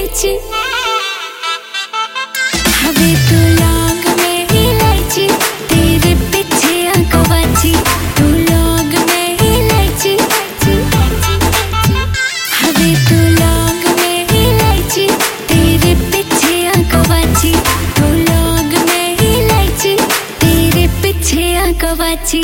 इलायची हवे तू लौंग में इलायची तेरे पीछे आंकवाची तू लौंग में इलायची हवे तू लौंग में इलायची तेरे पीछे आंकवाची तू लौंग में इलायची तेरे पीछे आंकवाची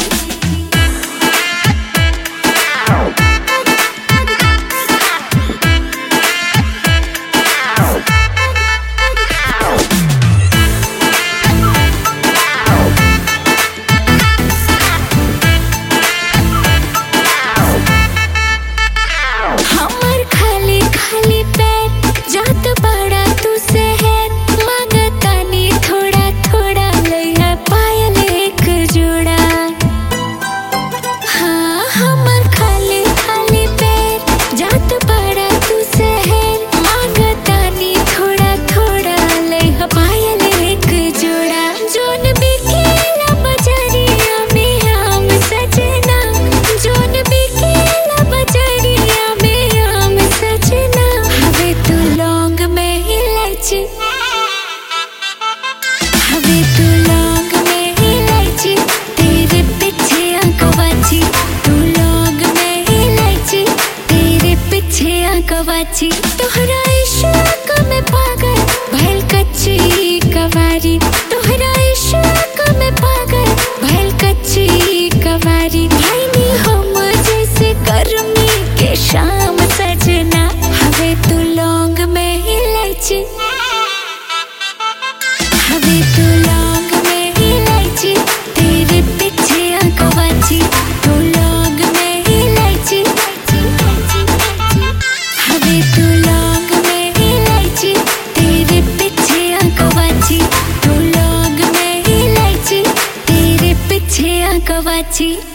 हमर खाली खाली पैर जात बड़ा तू शहर मांगतानी थोड़ा थोड़ा लइहा पायल एक जोड़ा हाँ हमर खाली खाली पैर जात बड़ा तू शहर मांगतानी थोड़ा थोड़ा लइहा पायल एक जोड़ा जोन बिकेला बजरिया में आम सजना जोन बिकेला बजरिया में आम सजना हवे तू लौंग में इलायची हवे तू लौंग में इलायची तेरे पीछे आंकवाची तू लौंग में इलायची तेरे पीछे आंकवाची तोहरा इश्क में पागल भइल कच्ची कवारी तोहरा इश्क में पागल भइल कच्ची कवारी भाईनी हम जैसे गर्मी के शाम सजना हवे तू लौंग में इलायची हवे तू लौंग में इलायची तेरे पीछे आंकवाची तू लौंग में इलायची हवे तू लौंग में इलायची तेरे पीछे आंकवाची तू लौंग में इलायची तेरे पीछे आंकवाची